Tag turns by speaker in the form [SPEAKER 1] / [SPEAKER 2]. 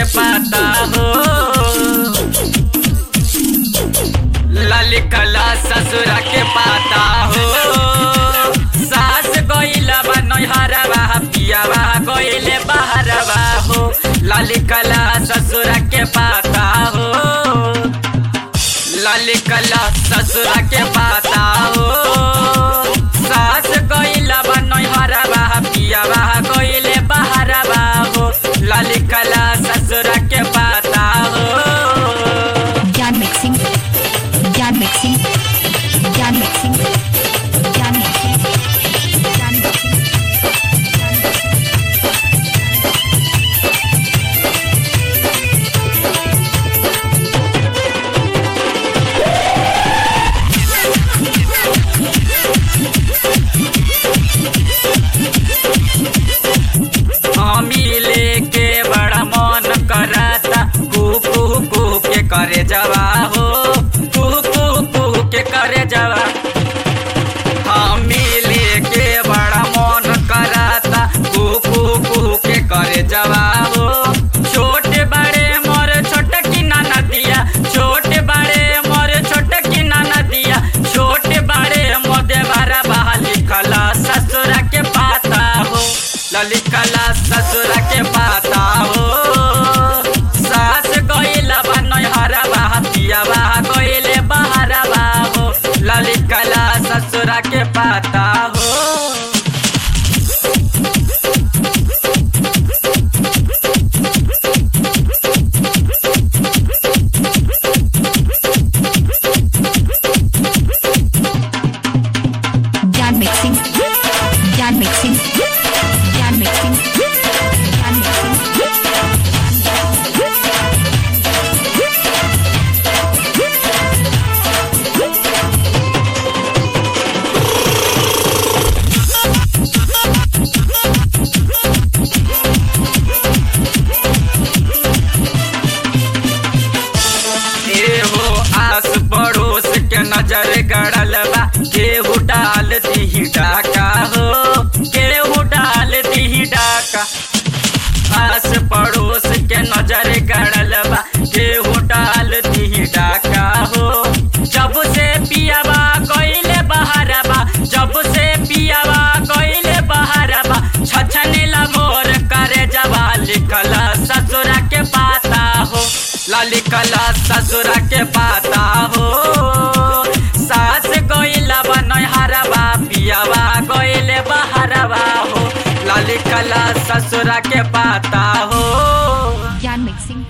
[SPEAKER 1] पाता हो लाली कला ससुरा के पाता हो सास गइला बा नैहरवा पियावा गइले बहरवा हो लाली कला ससुरा के पाता हो लाली कला ससुरा के पाता हो सास गइला बा नैहरवा पियावा गइले बहरवा हो लाली कला ससुरा के पाता हो
[SPEAKER 2] ज्ञान मिक्सिंग ज्ञान मिक्सिंग ज्ञान मिक्सिंग ज्ञान मिक्सिंग ज्ञान मिक्सिंग
[SPEAKER 1] हमी लेके बड़ा मन कराता कुकू कू के करे जवा हो कुकू कू के करे जवा हमी लेके बड़ा मन कराता कुकू कू के करे जवा हो छोटे बड़े मोर छोटे की नाना दिया छोटे बड़े मोर छोटे की नाना दिया छोटे बड़े मोदे बारा बहाली कला ससुरा के पाता हो ललिकला ससुरा के पाता हो सास गइला बा नैहरवा पियावा गइले बहरवा हो ललिकला ससुरा के पाता हो
[SPEAKER 2] ज्ञान मिक्सिंग ज्ञान मिक्सिंग ज्ञान मिक्सिंग ज्ञान मिक्सिंग
[SPEAKER 1] एहो आस पड़ोस के नजर गड़ल बा केहू डाल दी डाका हो केहू डाल दी डाका आस पड़ोस के नजर गड़ल बा केहू डाल दी डाका हो जब से पियावा गइले बहरबा जब से पियावा गइले बहरबा छछने मोर करे जवा लिखला ससुरा के पाता हो लाली कला ससुरा के पाता हो सास गइला बा नैहरवा पियावा गइले बहरवा हो लाली कला ससुरा के पाता हो
[SPEAKER 2] ज्ञान मिक्सिंग